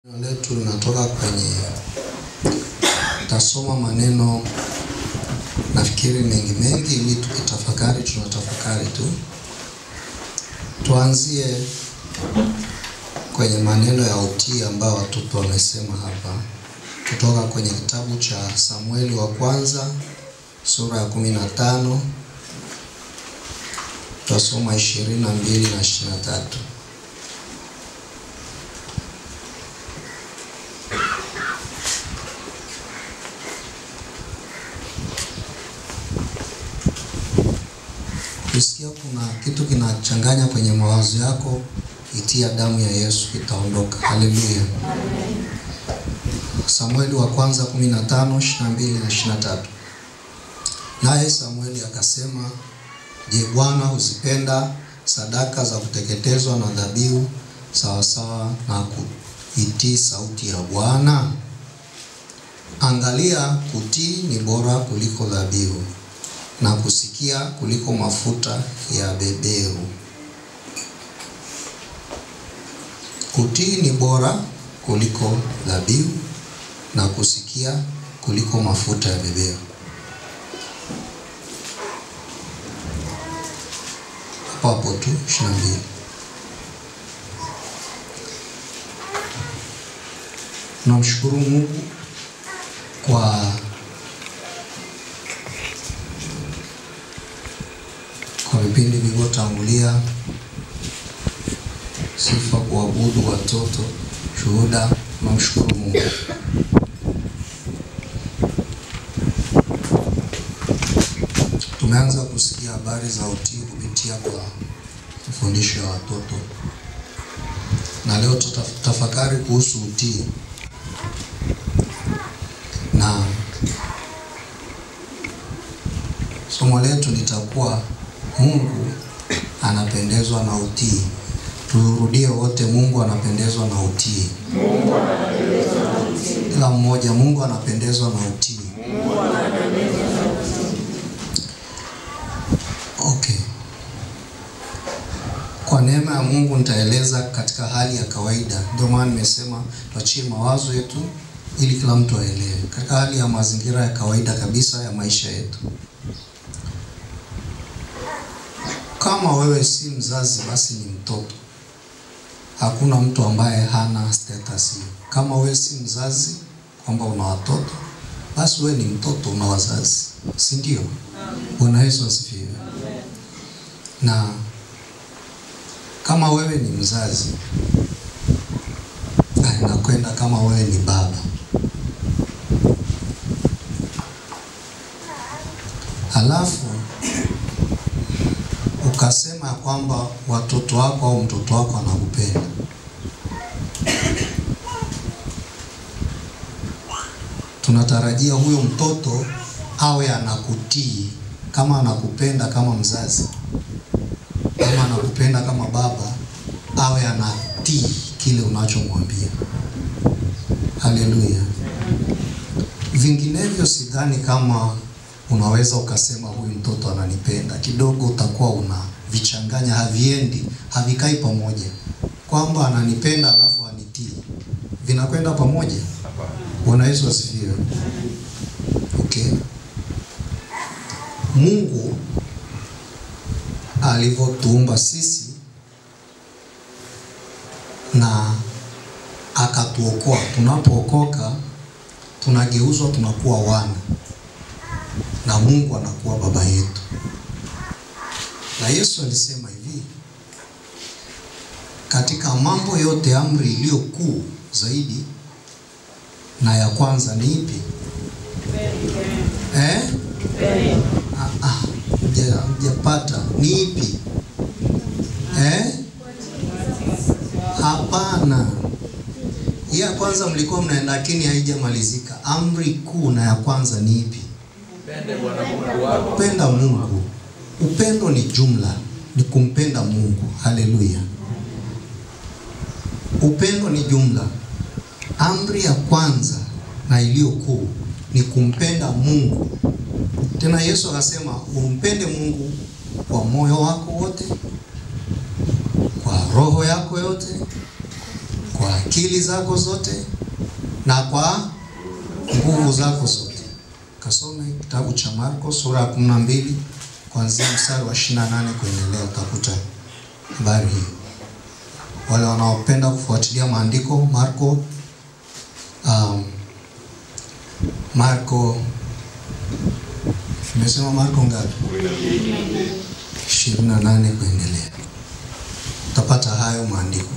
Neno letu linatoka kwenye, tasoma maneno nafikiri mengi mengi, ili tukitafakari tunatafakari tu. Tuanzie kwenye maneno ya utii ambayo watoto wamesema hapa, kutoka kwenye kitabu cha Samueli wa kwanza sura ya kumi na tano tutasoma ishirini na mbili na ishirini na tatu. Ukisikia kuna kitu kinachanganya kwenye mawazo yako, itia damu ya Yesu itaondoka. Haleluya. Samueli wa kwanza 15 22 na 23. Naye Samueli akasema, Je, Bwana huzipenda sadaka za kuteketezwa na dhabihu sawasawa na kuitii sauti ya Bwana? Angalia, kutii ni bora kuliko dhabihu na kusikia kuliko mafuta ya beberu. Kutii ni bora kuliko dhabihu na kusikia kuliko mafuta ya beberu. Hapo hapo tu 22. Tunamshukuru Mungu kwa kwa vipindi vilivyotangulia, sifa, kuabudu, watoto, shuhuda. Tunamshukuru Mungu. Tumeanza kusikia habari za utii kupitia kwa mafundisho ya watoto, na leo tutafakari kuhusu utii na somo letu litakuwa Mungu anapendezwa na utii. Turudie wote, Mungu anapendezwa na utii. Mungu anapendezwa na utii. Kila mmoja, Mungu anapendezwa na utii. Mungu anapendezwa na utii. Okay. Kwa neema ya Mungu nitaeleza katika hali ya kawaida. Ndio maana nimesema tuachie mawazo yetu ili kila mtu aelewe, katika hali ya mazingira ya kawaida kabisa ya maisha yetu. Kama wewe si mzazi, basi ni mtoto. Hakuna mtu ambaye hana status hiyo. Kama wewe si mzazi, kwamba una watoto, basi wewe ni mtoto, una wazazi, si ndio? Bwana Yesu asifiwe. Na kama wewe ni mzazi, na nakwenda kama wewe ni baba, halafu ukasema kwamba watoto wako au mtoto wako anakupenda, tunatarajia huyo mtoto awe anakutii kama anakupenda kama mzazi, kama anakupenda kama baba, awe anatii kile unachomwambia. Haleluya! Vinginevyo sidhani kama unaweza ukasema huyu mtoto ananipenda. Kidogo utakuwa una vichanganya, haviendi, havikai pamoja, kwamba ananipenda alafu anitii, vinakwenda pamoja. Bwana Yesu asifiwe. Okay. Mungu alivyotuumba sisi na akatuokoa, tunapookoka tunageuzwa, tunakuwa wana na Mungu anakuwa baba yetu. Na Yesu alisema hivi, katika mambo yote amri iliyo kuu zaidi na ya kwanza ni ipi? Eh? Ah, ah, mjapata ni ipi? Eh? Hapana. Hii ya kwanza mlikuwa mnaenda, lakini haijamalizika. Amri kuu na ya kwanza ni ipi? Kupenda Mungu. Upendo ni jumla, ni kumpenda Mungu. Haleluya! Upendo ni jumla. Amri ya kwanza na iliyo kuu ni kumpenda Mungu. Tena Yesu akasema umpende Mungu kwa moyo wako wote, kwa roho yako yote, kwa akili zako zote na kwa nguvu zako zote. Kasome kitabu cha Marko sura ya 12 kuanzia mstari wa 28 kuendelea, utakuta habari hiyo. Wale wanaopenda kufuatilia maandiko Marko, um, Marko nimesema Marko ngapi? 28 kuendelea, utapata hayo maandiko.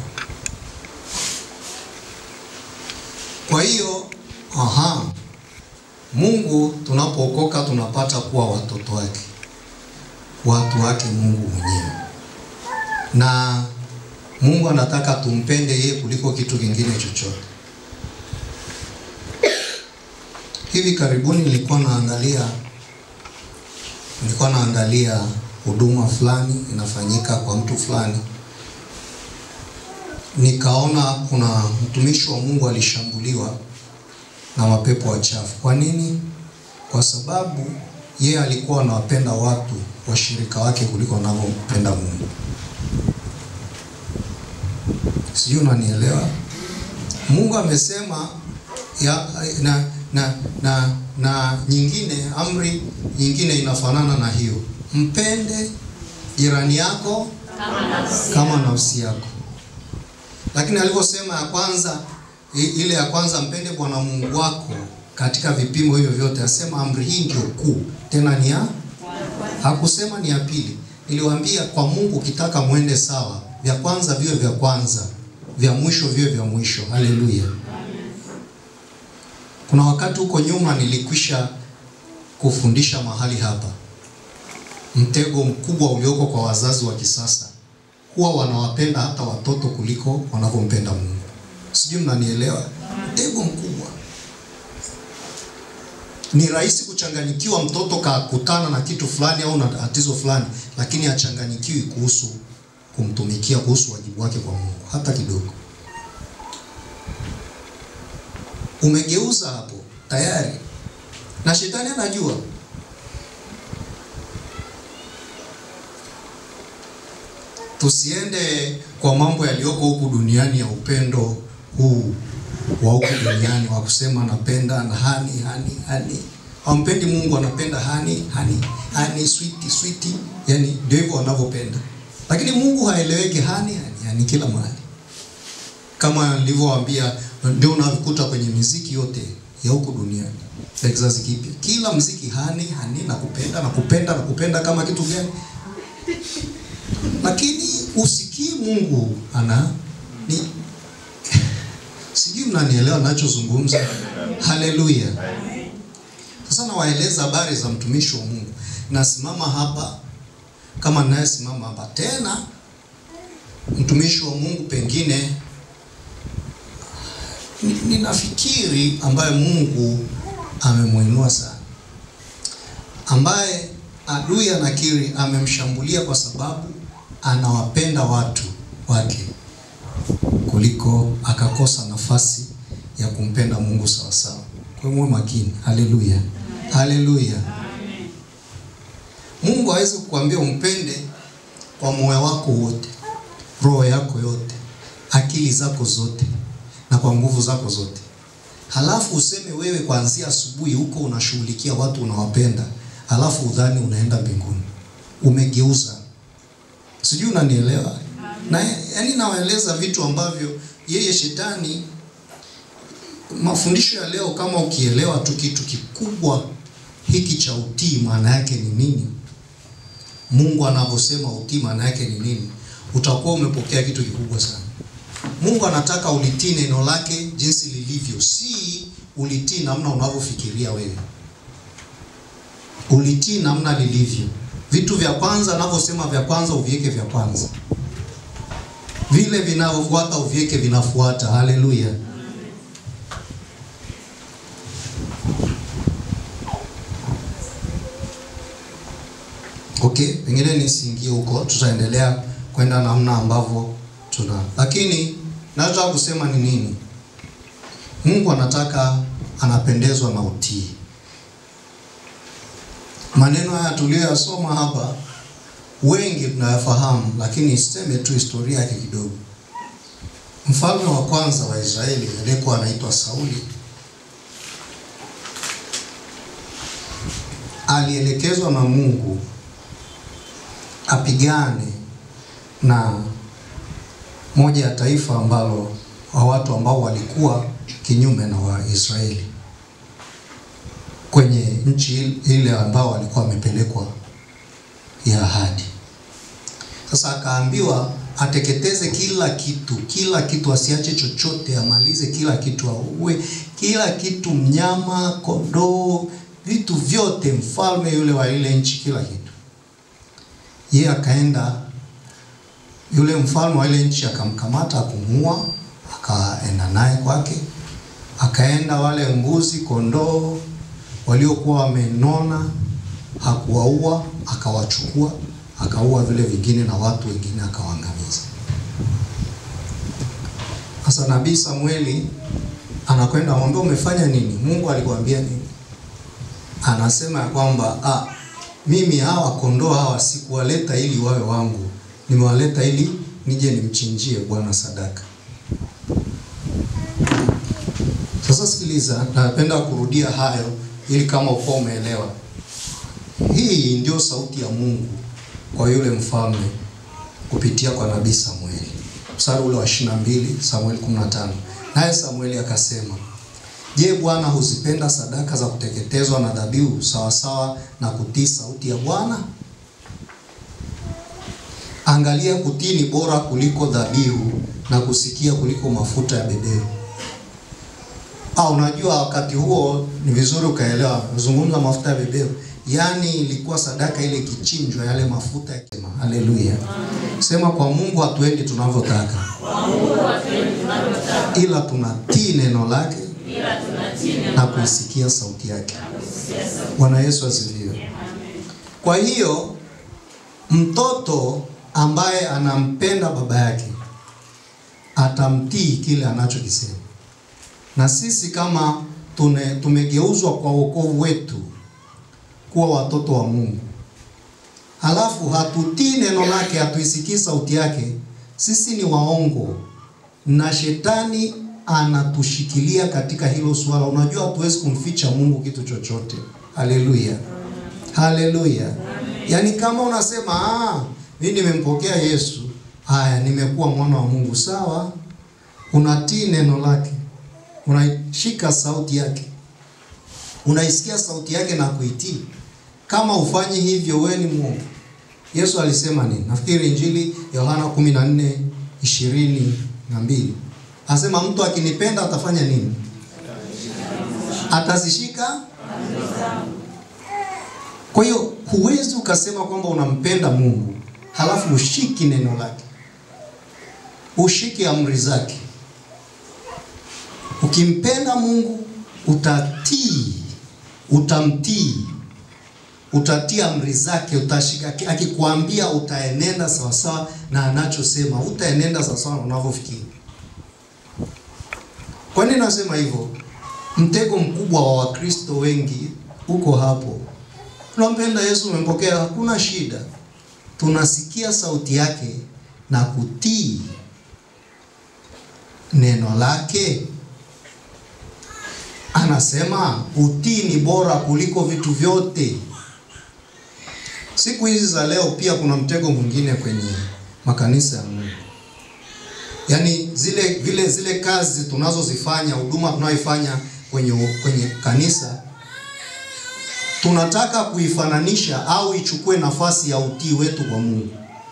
Kwa hiyo aha, Mungu tunapookoka tunapata kuwa watoto wake, watu wake Mungu mwenyewe, na Mungu anataka tumpende yeye kuliko kitu kingine chochote. Hivi karibuni nilikuwa naangalia nilikuwa naangalia huduma fulani inafanyika kwa mtu fulani, nikaona kuna mtumishi wa Mungu alishambuliwa na mapepo wachafu. Kwa nini? Kwa sababu yeye alikuwa anawapenda watu washirika wake kuliko anavyompenda Mungu. Sijui unanielewa? Mungu amesema ya, na, na, na, na nyingine amri nyingine inafanana na hiyo, mpende jirani yako kama nafsi kama nafsi yako. Lakini alivyosema ya kwanza, i- ile ya kwanza, mpende Bwana Mungu wako katika vipimo hivyo vyote, asema amri hii ndio kuu, tena ni ya hakusema ni ya pili. Niliwaambia kwa Mungu ukitaka mwende sawa, vya kwanza viwe vya kwanza, vya mwisho viwe vya mwisho. Haleluya! Kuna wakati huko nyuma nilikwisha kufundisha mahali hapa, mtego mkubwa ulioko kwa wazazi wa kisasa, huwa wanawapenda hata watoto kuliko wanavyompenda Mungu. Sijui mnanielewa? Mtego mkubwa. Ni rahisi kuchanganyikiwa, mtoto kakutana na kitu fulani au na tatizo fulani, lakini achanganyikiwi kuhusu kumtumikia, kuhusu wajibu wake kwa Mungu hata kidogo. Umegeuza hapo tayari, na shetani anajua. Tusiende kwa mambo yaliyoko huku duniani ya upendo huu wa huku duniani wa kusema napenda na hani hani hani. Hampendi Mungu, anapenda hani hani hani, sweet sweet, yani ndio hivyo wanavyopenda, lakini Mungu haeleweki hani hani hani kila mahali, kama nilivyowaambia, ndio unakuta kwenye miziki yote ya huku duniani ya kizazi kipya, kila mziki hani hani na kupenda na kupenda na kupenda kama kitu gani lakini usikii Mungu ana ni sijui mnanielewa ninachozungumza. Haleluya! Sasa nawaeleza habari za mtumishi wa Mungu, nasimama hapa kama ninayesimama hapa tena, mtumishi wa Mungu pengine ni- ninafikiri ambaye Mungu amemwinua sana, ambaye adui anakiri amemshambulia kwa sababu anawapenda watu wake kuliko akakosa nafasi ya kumpenda Mungu sawa sawa. Kwa hiyo muwe makini. Haleluya, haleluya. Mungu hawezi kukuambia umpende kwa moyo wako wote, roho yako yote, akili zako zote na kwa nguvu zako zote, halafu useme wewe kuanzia asubuhi huko unashughulikia watu unawapenda, halafu udhani unaenda mbinguni. Umegeuza. Sijui unanielewa? Na yani nawaeleza vitu ambavyo yeye shetani mafundisho ya leo, kama ukielewa tu kitu kikubwa hiki cha utii, maana yake ni nini? Mungu anavyosema utii, maana yake ni nini? Utakuwa umepokea kitu kikubwa sana. Mungu anataka ulitii neno lake jinsi lilivyo, si ulitii namna unavyofikiria wewe. Ulitii namna lilivyo. Vitu vya kwanza anavyosema vya kwanza uviweke vya kwanza, vile vinavyofuata uviweke vinafuata. Haleluya! Okay, pengine nisiingie huko, tutaendelea kwenda namna ambavyo tuna, lakini nachotaka kusema ni nini? Mungu anataka, anapendezwa na utii. Maneno haya tuliyoyasoma hapa wengi tunayafahamu, lakini siseme tu historia yake kidogo. Mfalme wa kwanza wa Israeli aliyekuwa anaitwa Sauli alielekezwa na Mungu apigane na moja ya taifa ambalo wa watu ambao walikuwa kinyume na Waisraeli kwenye nchi ile ambao walikuwa wamepelekwa ya ahadi. Sasa akaambiwa ateketeze kila kitu, kila kitu, asiache chochote, amalize kila kitu, auwe kila kitu, mnyama, kondoo, vitu vyote, mfalme yule wa ile nchi, kila kitu. Yeye akaenda, yule mfalme wa ile nchi akamkamata, akumuua, akaenda naye kwake, akaenda wale mbuzi, kondoo waliokuwa wamenona, hakuwaua, akawachukua akaua vile vingine na watu wengine akawaangamiza. Sasa nabii Samueli anakwenda amwambia, umefanya nini? Mungu alikwambia nini? Anasema ya kwamba ah, mimi hawa kondoo hawa sikuwaleta ili wawe wangu, nimewaleta ili nije nimchinjie Bwana sadaka. Sasa sikiliza, napenda kurudia hayo ili kama uko umeelewa. Hii ndio sauti ya Mungu kwa yule mfalme kupitia kwa nabii Samueli. Mstari ule wa 22 Samueli 15. Naye Samueli akasema, Je, Bwana huzipenda sadaka za kuteketezwa na dhabihu sawasawa na kutii sauti ya Bwana? Angalia, kutii ni bora kuliko dhabihu na kusikia kuliko mafuta ya beberu. Ah, unajua wakati huo ni vizuri ukaelewa, nazungumza mafuta ya beberu Yaani ilikuwa sadaka ile ikichinjwa, yale mafuta ya kema. Haleluya, sema kwa Mungu hatuendi tunavyotaka, ila tunatii neno lake na kuisikia sauti yake. Bwana Yesu asifiwe. Kwa hiyo mtoto ambaye anampenda baba yake atamtii kile anachokisema, na sisi kama tune, tumegeuzwa kwa wokovu wetu kuwa watoto wa Mungu, halafu hatutii neno lake, hatuisikii sauti yake, sisi ni waongo na shetani anatushikilia katika hilo swala. Unajua, hatuwezi kumficha Mungu kitu chochote. Haleluya, haleluya. Yaani kama unasema ah, mimi nimempokea Yesu, haya, nimekuwa mwana wa Mungu, sawa, unatii neno lake, unaishika sauti yake unaisikia sauti yake na kuitii. Kama ufanyi hivyo, wewe ni mwongo. Yesu alisema nini? Nafikiri Injili Yohana 14 ishirini na mbili asema mtu akinipenda atafanya nini? Atazishika. Kwa hiyo huwezi ukasema kwamba unampenda Mungu halafu ushiki neno lake, ushiki amri zake. Ukimpenda Mungu utatii utamtii, utatii amri zake, utashika. Akikwambia utaenenda sawasawa na anachosema, utaenenda sawasawa na unavyofikiri. Kwa nini nasema hivyo? Mtego mkubwa wa Wakristo wengi uko hapo. Tunampenda Yesu, umempokea, hakuna shida, tunasikia sauti yake na kutii neno lake. Anasema utii ni bora kuliko vitu vyote. Siku hizi za leo pia kuna mtego mwingine kwenye makanisa ya Mungu, yaani zile vile zile kazi tunazozifanya, huduma tunayoifanya kwenye kwenye kanisa, tunataka kuifananisha au ichukue nafasi ya utii wetu kwa Mungu,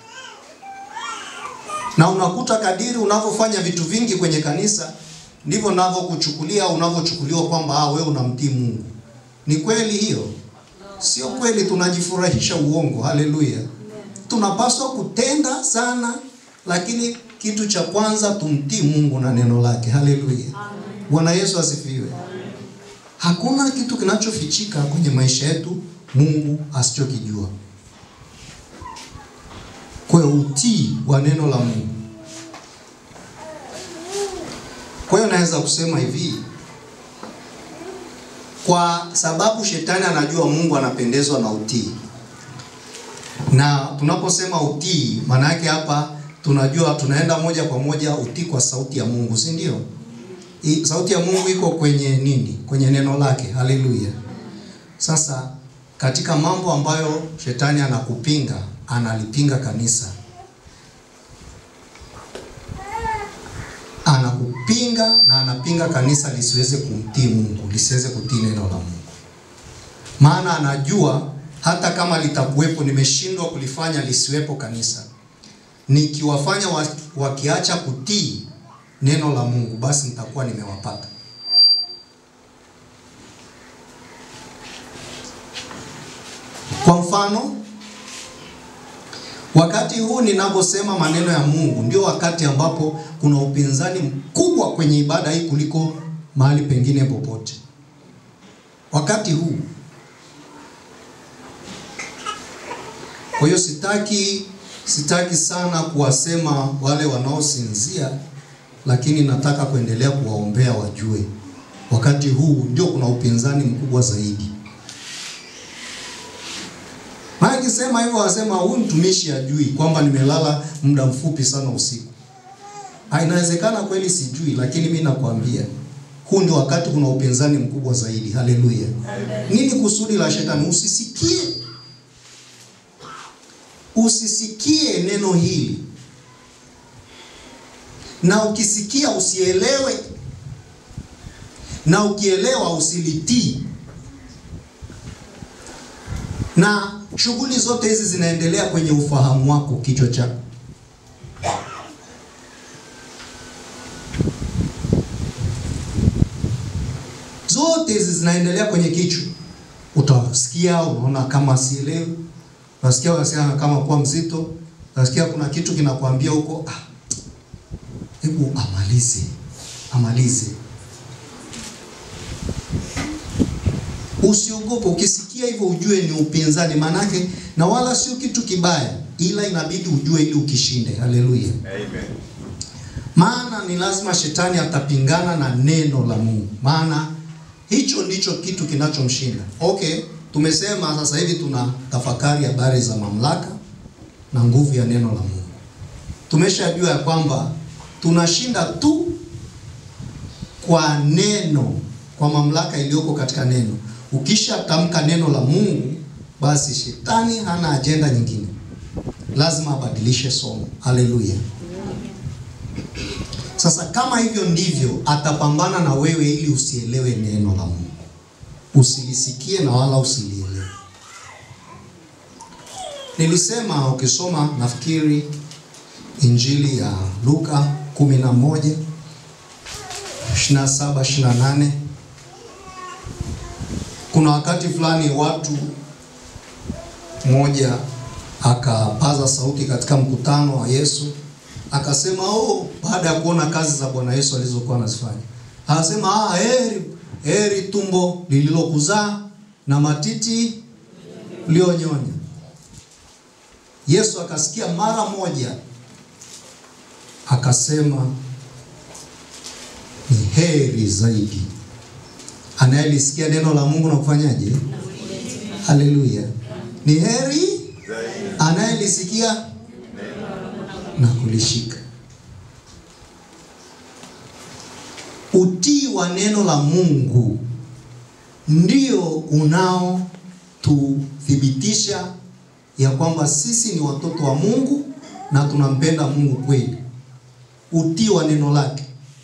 na unakuta kadiri unavyofanya vitu vingi kwenye kanisa ndivyo navyokuchukulia au unavyochukuliwa kwamba ah, wewe unamtii Mungu. Ni kweli hiyo? Sio kweli, tunajifurahisha uongo. Haleluya! Tunapaswa kutenda sana, lakini kitu cha kwanza tumtii Mungu na neno lake. Haleluya! Bwana Yesu asifiwe. Hakuna kitu kinachofichika kwenye maisha yetu Mungu asichokijua. Kwa hiyo utii wa neno la Mungu Kwa hiyo naweza kusema hivi, kwa sababu shetani anajua Mungu anapendezwa na utii, na tunaposema utii, maana yake hapa tunajua tunaenda moja kwa moja utii kwa sauti ya Mungu, si ndio? I- Sauti ya Mungu iko kwenye nini? Kwenye neno lake. Haleluya. Sasa katika mambo ambayo shetani anakupinga, analipinga kanisa, anakupinga na anapinga kanisa lisiweze kumtii Mungu, lisiweze kutii neno la Mungu, maana anajua hata kama litakuwepo, nimeshindwa kulifanya lisiwepo kanisa, nikiwafanya wa- wakiacha kutii neno la Mungu, basi nitakuwa nimewapata. Kwa mfano, wakati huu ninaposema maneno ya Mungu ndio wakati ambapo kuna upinzani mkubwa kwenye ibada hii kuliko mahali pengine popote. Wakati huu. Kwa hiyo sitaki sitaki sana kuwasema wale wanaosinzia, lakini nataka kuendelea kuwaombea wajue, wakati huu ndio kuna upinzani mkubwa zaidi. Maana kisema hivyo wasema huyu mtumishi ajui kwamba nimelala muda mfupi sana usiku. Ah, inawezekana kweli sijui, lakini mimi nakwambia huu ndio wakati kuna upinzani mkubwa zaidi. Haleluya. Nini kusudi la shetani? Usisikie, usisikie neno hili, na ukisikia usielewe, na ukielewa usilitii na shughuli zote hizi zinaendelea kwenye ufahamu wako, kichwa chako. Zote hizi zinaendelea kwenye kichwa. Utasikia unaona kama sielewi, utasikia unasikia kama kuwa mzito, utasikia kuna kitu kinakwambia huko, ah, hebu amalize, amalize. Usiogope, ukisikia hivyo ujue ni upinzani, manake na wala sio kitu kibaya, ila inabidi ujue ili ukishinde. Haleluya! Amen. Maana ni lazima shetani atapingana na neno la Mungu, maana hicho ndicho kitu kinachomshinda. Okay, tumesema sasa hivi tuna tafakari habari za mamlaka na nguvu ya neno la Mungu. Tumeshajua ya kwamba tunashinda tu kwa neno, kwa mamlaka iliyoko katika neno. Ukishatamka neno la Mungu, basi shetani hana ajenda nyingine, lazima abadilishe somo. Haleluya! Sasa kama hivyo ndivyo, atapambana na wewe ili usielewe neno la Mungu, usilisikie na wala usilielewe. Nilisema ukisoma, nafikiri Injili ya Luka 11 27 28 kuna wakati fulani watu mmoja akapaza sauti katika mkutano wa Yesu akasema, oh, baada ya kuona kazi za Bwana Yesu alizokuwa anazifanya, akasema ah, heri heri tumbo lililokuzaa na matiti ulionyonya. Yesu akasikia mara moja, akasema ni heri zaidi anayelisikia neno la Mungu na kufanyaje? Haleluya! Ni heri anayelisikia na kulishika. Utii wa neno la Mungu ndio unaotuthibitisha ya kwamba sisi ni watoto wa Mungu na tunampenda Mungu kweli. Utii wa neno lake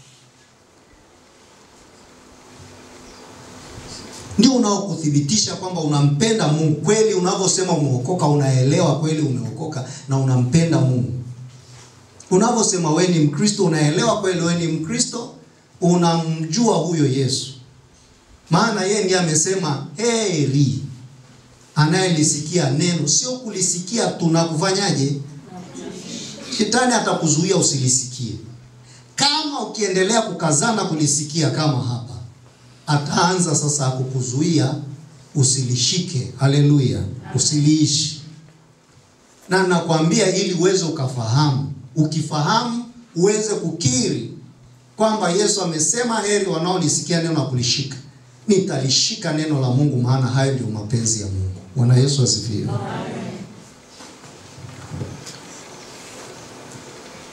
ndio unaokuthibitisha kwamba unampenda Mungu kweli. Unavyosema umeokoka, unaelewa kweli umeokoka na unampenda Mungu. Unavyosema wewe ni Mkristo, unaelewa kweli wewe ni Mkristo, unamjua huyo Yesu, maana yeye ndiye amesema heri anayelisikia neno, sio kulisikia tu na kufanyaje. Shetani atakuzuia usilisikie. Kama ukiendelea kukazana kulisikia kama hapa ataanza sasa kukuzuia usilishike. Haleluya, usiliishi. Na nakwambia ili uweze ukafahamu, ukifahamu uweze kukiri kwamba Yesu amesema heri wanaolisikia neno na kulishika. Nitalishika neno la Mungu, maana hayo ndio mapenzi ya Mungu. Bwana Yesu asifiwe.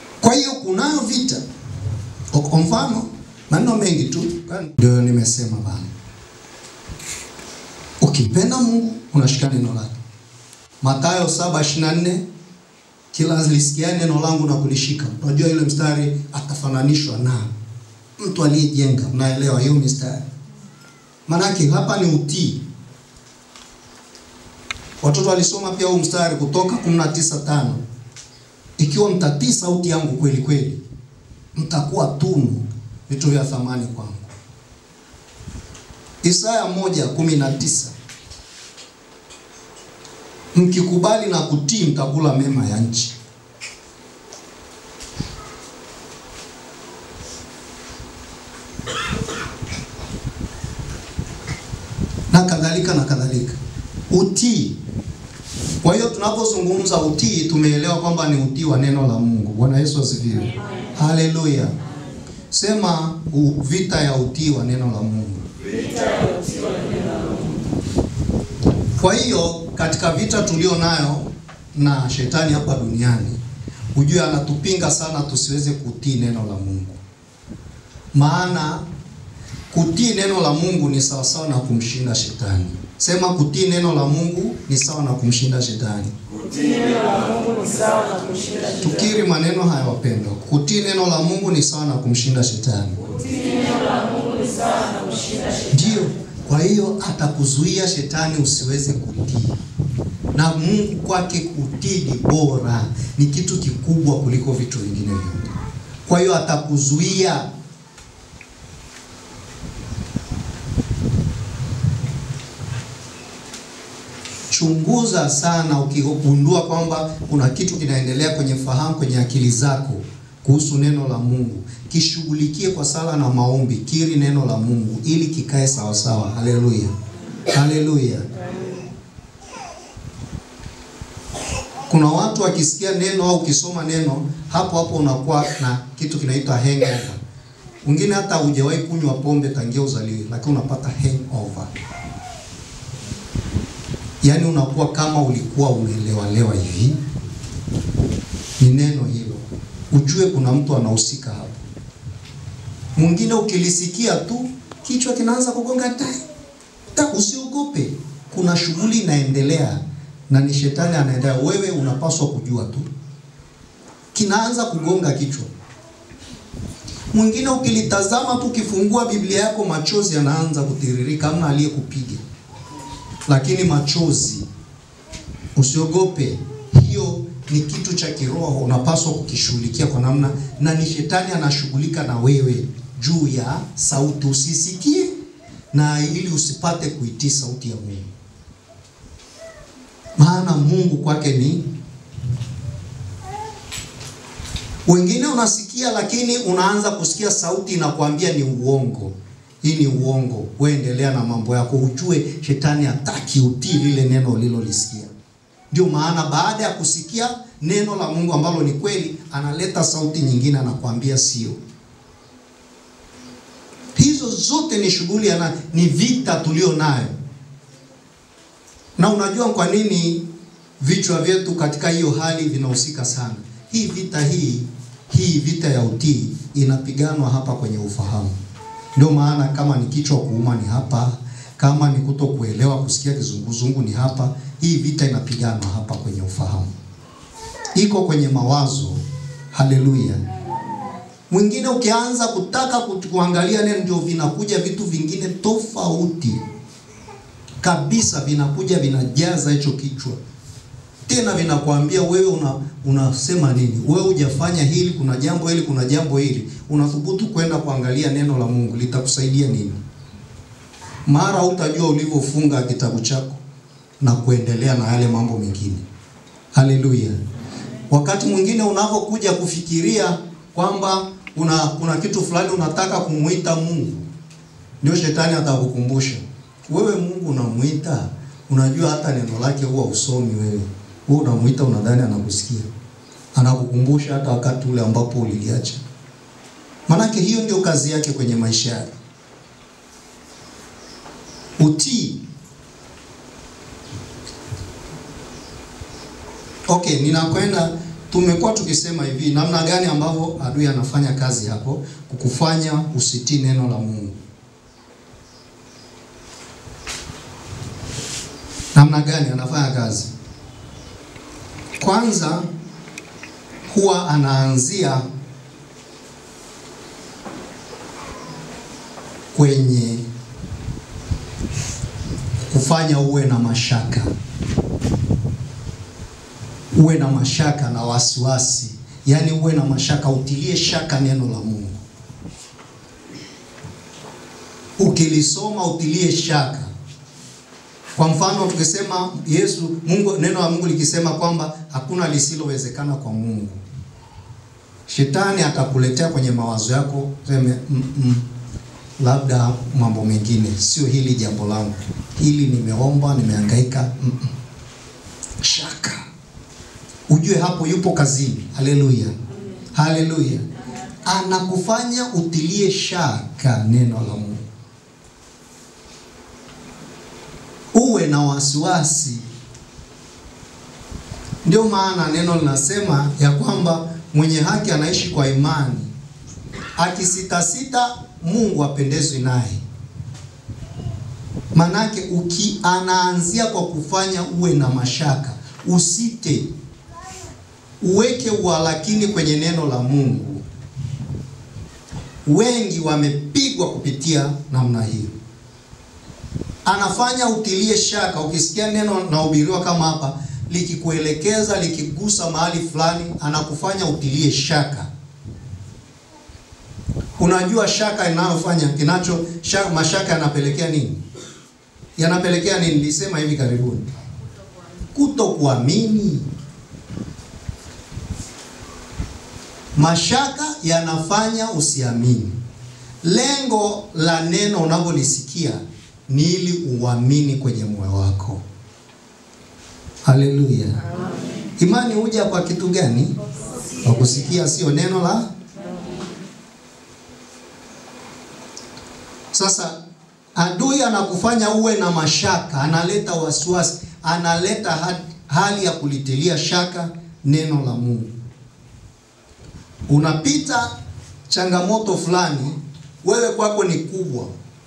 hiyo kunayo vita. Kwa mfano, maneno mengi tu ndio nimesema bana. Ukipenda Mungu unashika neno lake. Mathayo 7:24 kila lisikia neno langu na kulishika. Unajua ile mstari atafananishwa na mtu aliyejenga. Mnaelewa hiyo mistari? Manake hapa ni utii. Watoto walisoma pia huu mstari kutoka 19:5. Ikiwa mtatii sauti yangu kweli kweli, mtakuwa tunu vitu vya thamani kwangu. Isaya 1:19 Mkikubali na kutii mtakula mema ya nchi. Na kadhalika na kadhalika. Utii. Kwa hiyo tunapozungumza utii tumeelewa kwamba ni utii wa neno la Mungu. Bwana Yesu asifiwe. Haleluya. Sema u, vita ya utii wa neno la Mungu. Kwa hiyo katika vita tulio nayo na shetani hapa duniani, ujue anatupinga sana tusiweze kutii neno la Mungu. Maana kutii neno la Mungu ni sawasawa na kumshinda shetani. Sema kutii neno la Mungu ni sawa na kumshinda shetani. Kutii neno la Mungu ni sawa na kushinda shetani. Tukiri maneno haya wapendwa. Kutii neno la Mungu ni sawa na kumshinda shetani. Kutii neno la Mungu ni sawa na kushinda shetani. Ndio. Kwa hiyo atakuzuia shetani usiweze kutii, na Mungu kwake kutii ni bora, ni kitu kikubwa kuliko vitu vingine vyote. Kwa hiyo atakuzuia. Chunguza sana, ukigundua kwamba kuna kitu kinaendelea kwenye fahamu, kwenye akili zako kuhusu neno la Mungu, kishughulikie kwa sala na maombi. Kiri neno la Mungu ili kikae sawa sawa. Haleluya, haleluya. Kuna watu wakisikia neno au ukisoma neno hapo hapo unakuwa na kitu kinaitwa hangover. Wengine hata hujawahi kunywa pombe tangia uzaliwe, lakini unapata hangover. Yaani unakuwa kama ulikuwa umelewalewa hivi. Ni neno hilo, ujue kuna mtu anahusika hapo. Mwingine ukilisikia tu kichwa kinaanza kugonga tai ta, usiogope, kuna shughuli inaendelea na ni shetani anaendelea. Wewe unapaswa kujua tu, kinaanza kugonga kichwa. Mwingine ukilitazama tu, ukifungua Biblia yako machozi yanaanza kutiririka, hamna aliyekupiga, lakini machozi, usiogope. Hiyo ni kitu cha kiroho, unapaswa kukishughulikia kwa namna, na ni shetani anashughulika na wewe juu ya sauti, usisikie na ili usipate kuitii sauti ya Mungu, maana Mungu kwake ni wengine unasikia, lakini unaanza kusikia sauti inakwambia ni uongo. Hii ni uongo, wewe endelea na mambo yako, ujue shetani hataki utii lile neno ulilolisikia. Ndio maana baada ya kusikia neno la Mungu ambalo ni kweli, analeta sauti nyingine, anakwambia sio. Hizo zote ni shughuli ya ni vita tulio nayo, na unajua kwa nini vichwa vyetu katika hiyo hali vinahusika sana. Hii vita hii hii vita ya utii inapiganwa hapa kwenye ufahamu. Ndio maana kama ni kichwa kuuma ni hapa, kama ni kuto kuelewa kusikia kizunguzungu ni hapa. Hii vita inapiganwa hapa kwenye ufahamu, iko kwenye mawazo. Haleluya! Mwingine ukianza kutaka kuangalia neno, ndio vinakuja vitu vingine tofauti kabisa, vinakuja vinajaza hicho kichwa tena vinakwambia wewe una, unasema nini? Wewe hujafanya hili, kuna jambo hili, kuna jambo hili. Unathubutu kwenda kuangalia neno la Mungu, litakusaidia nini? Mara utajua ulivyofunga kitabu chako na kuendelea na yale mambo mengine. Haleluya! Wakati mwingine unapokuja kufikiria kwamba una kuna kitu fulani unataka kumuita Mungu, ndio shetani atakukumbusha wewe, Mungu unamuita, unajua hata neno lake huwa usomi wewe wewe unamuita unadhani anakusikia, anakukumbusha hata wakati ule ambapo uliliacha. Manake hiyo ndio kazi yake kwenye maisha yake. Utii. Okay, ninakwenda tumekuwa tukisema hivi, namna gani ambavyo adui anafanya kazi hapo kukufanya usitii neno la Mungu. Namna gani anafanya kazi? Kwanza huwa anaanzia kwenye kufanya uwe na mashaka, uwe na mashaka na wasiwasi, yaani uwe na mashaka, utilie shaka neno la Mungu. Ukilisoma utilie shaka. Kwa mfano tukisema Yesu Mungu, neno la Mungu likisema kwamba hakuna lisilowezekana kwa Mungu, shetani atakuletea kwenye mawazo yako seme mm -mm, labda mambo mengine, sio hili jambo langu, hili nimeomba, nimehangaika. mm -mm. Shaka, ujue hapo yupo kazini. Haleluya, haleluya, anakufanya utilie shaka neno la Mungu, uwe na wasiwasi. Ndio maana neno linasema ya kwamba mwenye haki anaishi kwa imani, akisitasita Mungu apendezwi naye. Manake uki anaanzia kwa kufanya uwe na mashaka, usite, uweke uhalakini kwenye neno la Mungu. Wengi wamepigwa kupitia namna hiyo, anafanya utilie shaka. Ukisikia neno nahubiriwa kama hapa likikuelekeza, likigusa mahali fulani, anakufanya utilie shaka. Unajua shaka inayofanya kinacho shaka, mashaka yanapelekea nini? Yanapelekea nini? Nilisema hivi karibuni, kutokuamini. Mashaka yanafanya usiamini. Lengo la neno unavyolisikia ni ili uamini kwenye moyo wako. Haleluya! Imani huja kwa kitu gani? Kwa kusikia, sio neno la Sasa adui anakufanya uwe na mashaka, analeta wasiwasi, analeta hali ya kulitilia shaka neno la Mungu. Unapita changamoto fulani, wewe kwako ni kubwa,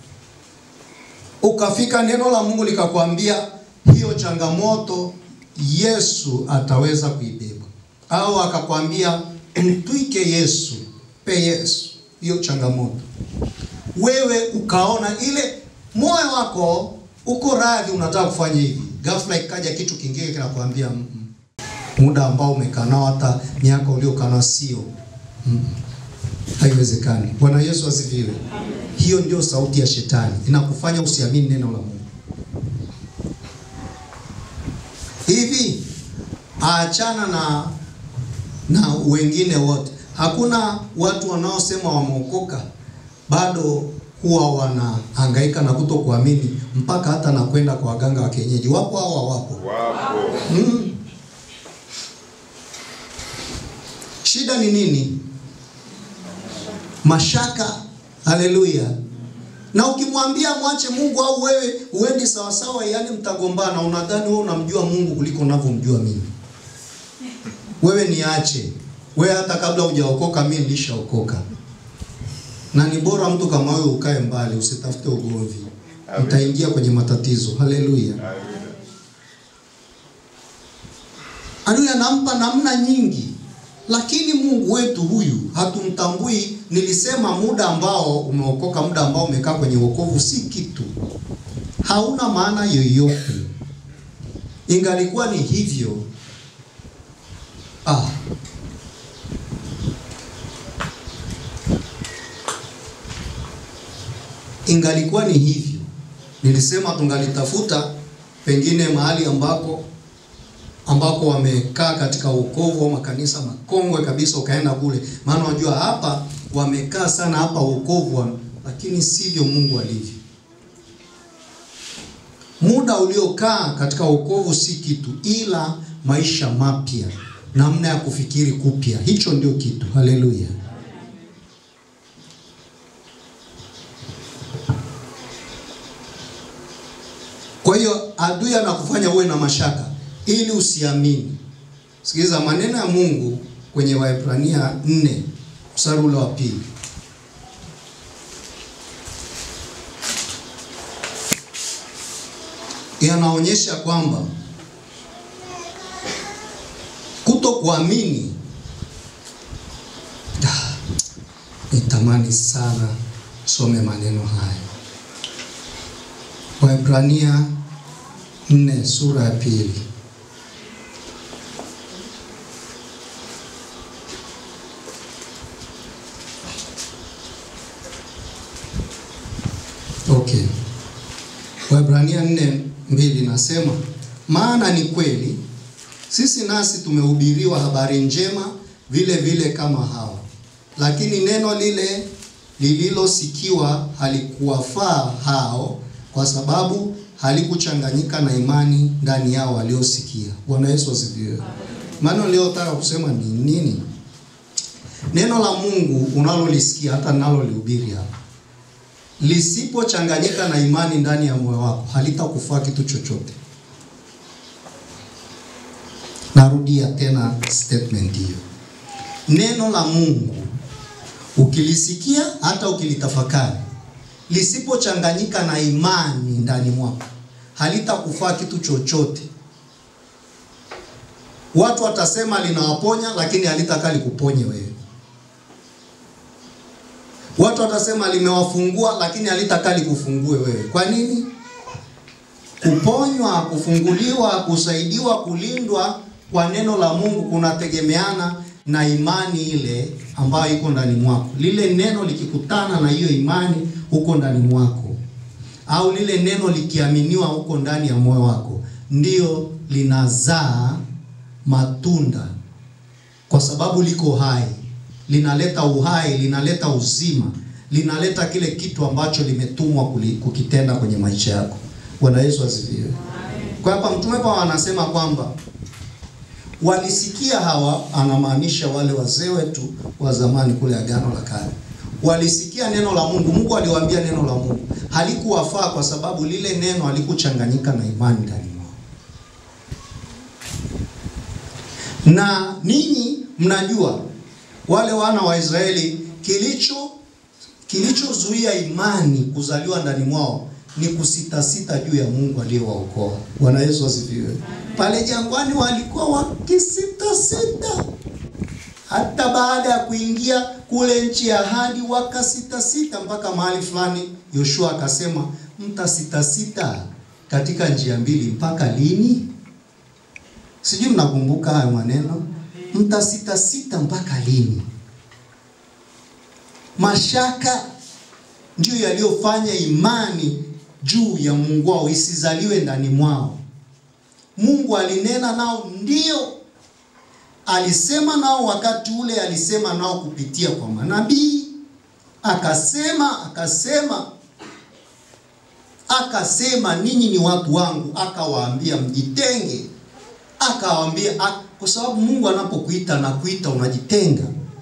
ukafika neno la Mungu likakwambia hiyo changamoto Yesu ataweza kuibeba, au akakwambia mtwike Yesu, pe Yesu hiyo changamoto wewe ukaona ile moyo wako uko radhi, unataka kufanya hivi, ghafla ikaja kitu kingine kinakwambia mm -mm. muda ambao umekaa nao hata miaka uliokaa nao sio mm -mm. haiwezekani. Bwana Yesu asifiwe. Hiyo ndio sauti ya shetani, inakufanya usiamini neno la Mungu. Hivi achana na na wengine wote, hakuna watu wanaosema wameokoka bado huwa wanahangaika na kutokuamini mpaka hata na kwenda kwa waganga wa kienyeji. Wapo hao hawapo? Wapo. Mm. Shida ni nini? Mashaka. Haleluya. Na ukimwambia mwache Mungu au wewe uendi sawa sawa, yani mtagombana. Unadhani wewe unamjua Mungu kuliko unavyomjua mimi. Wewe niache. Wewe hata kabla hujaokoka mimi nilishaokoka na ni bora mtu kama wewe ukae mbali, usitafute ugomvi, utaingia kwenye matatizo. Haleluya! Adui anampa namna nyingi, lakini Mungu wetu huyu hatumtambui. Nilisema muda ambao umeokoka, muda ambao umekaa kwenye wokovu si kitu, hauna maana yoyote. Ingalikuwa ni hivyo ah, ingalikuwa ni hivyo, nilisema tungalitafuta pengine mahali ambako ambako wamekaa katika wokovu au makanisa makongwe kabisa, ukaenda kule, maana unajua hapa wamekaa sana hapa wokovu, lakini sivyo Mungu alivyo. Muda uliokaa katika wokovu si kitu, ila maisha mapya, namna ya kufikiri kupya, hicho ndio kitu. Haleluya! Kwa hiyo adui anakufanya uwe na mashaka ili usiamini. Sikiliza maneno ya Mungu kwenye Waebrania 4 mstari ule wa pili. Yanaonyesha kwamba kuto kuamini. Ah, Nitamani sana some maneno haya. Waebrania 4 sura ya pili. Okay. Waebrania 4 mbili nasema, maana ni kweli sisi nasi tumehubiriwa habari njema vile vile kama hao, lakini neno lile lililosikiwa halikuwafaa hao, kwa sababu halikuchanganyika na imani ndani yao waliosikia. Bwana Yesu asifiwe. Maana niliyotaka kusema ni nini? Neno la Mungu unalolisikia hata nalolihubiri hapa lisipochanganyika na imani ndani ya moyo wako halitakufaa kitu chochote. Narudia tena statement hiyo. Neno la Mungu ukilisikia, hata ukilitafakari, lisipochanganyika na imani ndani mwako halitakufaa kitu chochote. Watu watasema linawaponya, lakini halitakaa likuponye wewe. Watu watasema limewafungua, lakini halitakaa likufungue wewe. Kwa nini? Kuponywa, kufunguliwa, kusaidiwa, kulindwa kwa neno la Mungu kunategemeana na imani ile ambayo iko ndani mwako. Lile neno likikutana na hiyo imani huko ndani mwako, au lile neno likiaminiwa huko ndani ya moyo wako, ndio linazaa matunda, kwa sababu liko hai, linaleta uhai, linaleta uzima, linaleta kile kitu ambacho limetumwa kuli- kukitenda kwenye maisha yako. Bwana Yesu asifiwe. Kwa hapa mtume Paulo anasema kwamba walisikia hawa, anamaanisha wale wazee wetu wa zamani kule Agano la Kale, walisikia neno la Mungu. Mungu aliwaambia neno la Mungu, halikuwafaa kwa sababu lile neno halikuchanganyika na imani ndani mwao. Na ninyi mnajua wale wana wa Israeli, kilicho kilichozuia imani kuzaliwa ndani mwao ni kusitasita juu ya Mungu aliyewaokoa. Bwana Yesu asifiwe. Pale jangwani walikuwa wakisitasita, hata baada ya kuingia kule nchi ya ahadi wakasitasita, mpaka mahali fulani Yoshua akasema, mtasitasita katika njia mbili mpaka lini? Sijui mnakumbuka hayo maneno, mtasitasita mpaka lini? Mashaka ndiyo yaliyofanya imani juu ya Mungu wao isizaliwe ndani mwao. Mungu alinena nao, ndio alisema nao wakati ule, alisema nao kupitia kwa manabii, akasema akasema akasema, ninyi ni watu wangu, akawaambia mjitenge, akawaambia ak- kwa sababu Mungu anapokuita na kuita unajitenga.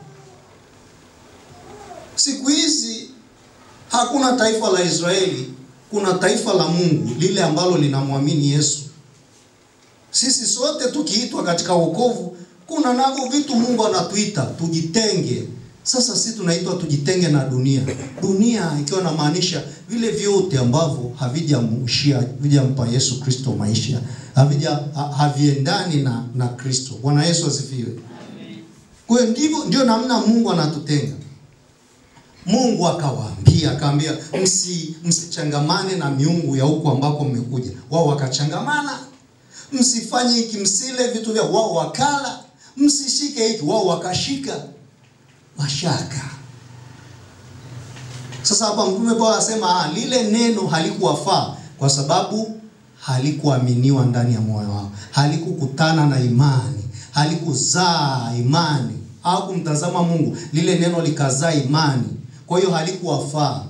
Siku hizi hakuna taifa la Israeli, kuna taifa la Mungu lile ambalo linamwamini Yesu. Sisi sote tukiitwa katika wokovu, kuna navyo vitu Mungu anatuita tujitenge. Sasa sisi tunaitwa tujitenge na dunia, dunia ikiwa namaanisha vile vyote ambavyo havijamshia havijampa Yesu Kristo maisha, havija ha- haviendani na na Kristo. Bwana Yesu asifiwe. Kwa hiyo ndivyo ndio namna Mungu anatutenga. Mungu akawaambia, akaambia msi msichangamane na miungu ya huko ambako mmekuja. Wao wakachangamana, msifanye hiki, msile vitu vya wao, wakala, msishike hiki, wao wakashika. Mashaka. Sasa hapa mtume Paulo anasema ah, lile neno halikuwafaa kwa sababu halikuaminiwa ndani ya moyo wao, halikukutana na imani, halikuzaa imani au kumtazama Mungu. Lile neno likazaa imani, kwa hiyo halikuwafaa.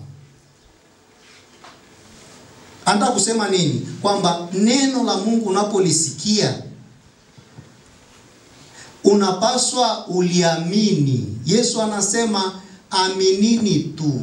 Anataka kusema nini? Kwamba neno la Mungu unapolisikia unapaswa uliamini. Yesu anasema aminini tu.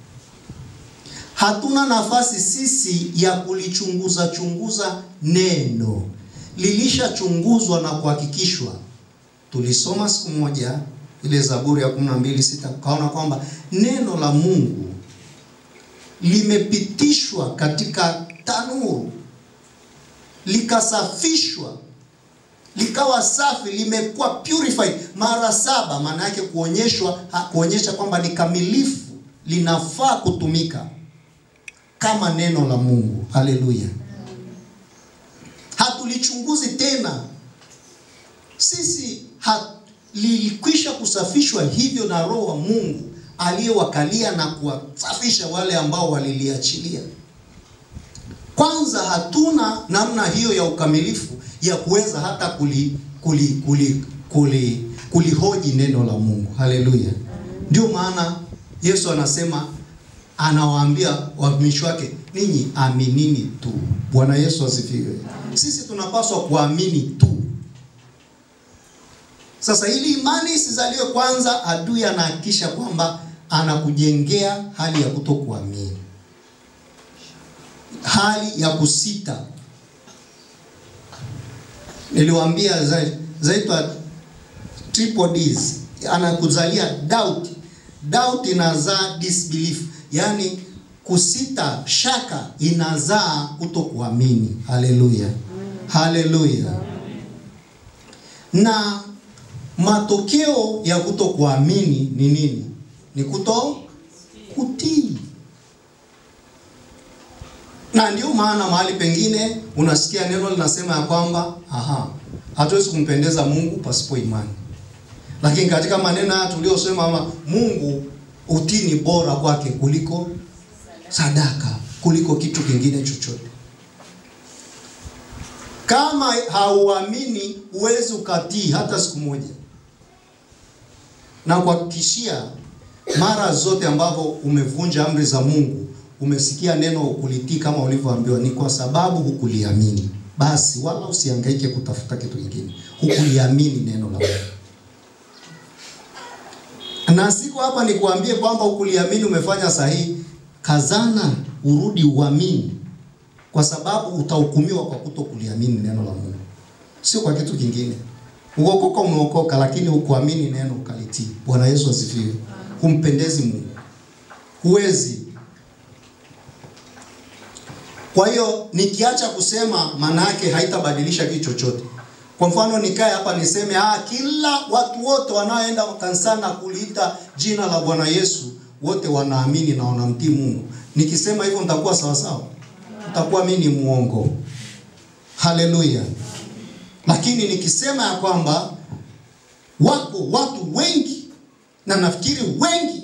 Hatuna nafasi sisi ya kulichunguza chunguza neno, lilishachunguzwa na kuhakikishwa tulisoma siku moja ile Zaburi ya kumi na mbili sita tukaona kwamba neno la Mungu limepitishwa katika tanuru likasafishwa likawa safi, limekuwa purified mara saba. Maana yake kuonyeshwa kuonyesha kwamba ni kamilifu, linafaa kutumika kama neno la Mungu. Haleluya! Hatulichunguzi tena sisi ha, lilikwisha kusafishwa hivyo na Roho wa Mungu aliyewakalia na kuwasafisha wale ambao waliliachilia. Kwanza hatuna namna hiyo ya ukamilifu ya kuweza hata kuli kuli kuli kuli kulihoji neno la Mungu. Haleluya! Ndio maana Yesu anasema anawaambia watumishi wake, ninyi aminini tu. Bwana Yesu asifiwe. Sisi tunapaswa kuamini tu. Sasa ili imani isizaliwe kwanza, adui anahakikisha kwamba anakujengea hali ya kutokuamini, hali ya kusita. Niliwaambia zaitwa triple D's, anakuzalia doubt. Doubt inazaa disbelief, yaani kusita, shaka inazaa kutokuamini. Haleluya, haleluya. Na matokeo ya kutokuamini ni nini? Ni kuto kutii. Na ndio maana mahali pengine unasikia neno linasema ya kwamba aha, hatuwezi kumpendeza Mungu pasipo imani. Lakini katika maneno haya tuliyosema, Mungu utii ni bora kwake kuliko sadaka, kuliko kitu kingine chochote. Kama hauamini huwezi ukatii hata siku moja, na kuhakikishia mara zote ambavyo umevunja amri za Mungu, umesikia neno kulitii kama ulivyoambiwa, ni kwa sababu hukuliamini. Basi wala usihangaike kutafuta kitu kingine, hukuliamini neno la Mungu. Na siku hapa nikuambie kwamba hukuliamini, umefanya sahihi. Kazana urudi uamini, kwa sababu utahukumiwa kwa kuto kuliamini neno la Mungu, sio kwa kitu kingine. Uokoka, umeokoka, lakini hukuamini neno ukalitii. Bwana Yesu asifiwe. Humpendezi Mungu, huwezi. Kwa hiyo nikiacha kusema, maana yake haitabadilisha kitu chochote. Kwa mfano nikae hapa niseme ah, kila watu wote wanaoenda kanisani na kuliita jina la Bwana Yesu wote wanaamini na wanamtii Mungu. Nikisema hivyo nitakuwa sawa sawa? Nitakuwa mimi ni muongo. Haleluya. Lakini nikisema ya kwamba wako watu wengi na nafikiri wengi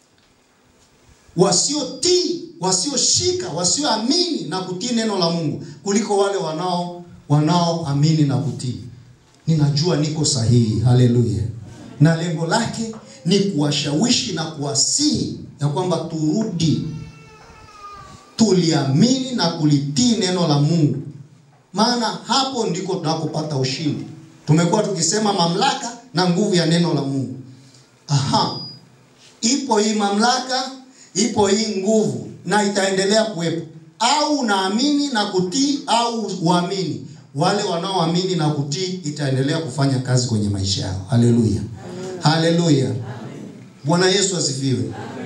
wasiotii, wasioshika, wasioamini na kutii neno la Mungu kuliko wale wanao wanaoamini na kutii, ninajua niko sahihi. Haleluya. Na lengo lake ni kuwashawishi na kuwasihi ya kwamba turudi tuliamini na kulitii neno la Mungu, maana hapo ndiko tunakopata ushindi. Tumekuwa tukisema mamlaka na nguvu ya neno la Mungu. Aha, ipo hii mamlaka, ipo hii nguvu na itaendelea kuwepo. Au unaamini na kutii au uamini. Wale wanaoamini na kutii itaendelea kufanya kazi kwenye maisha yao. Haleluya, haleluya. Bwana Yesu asifiwe.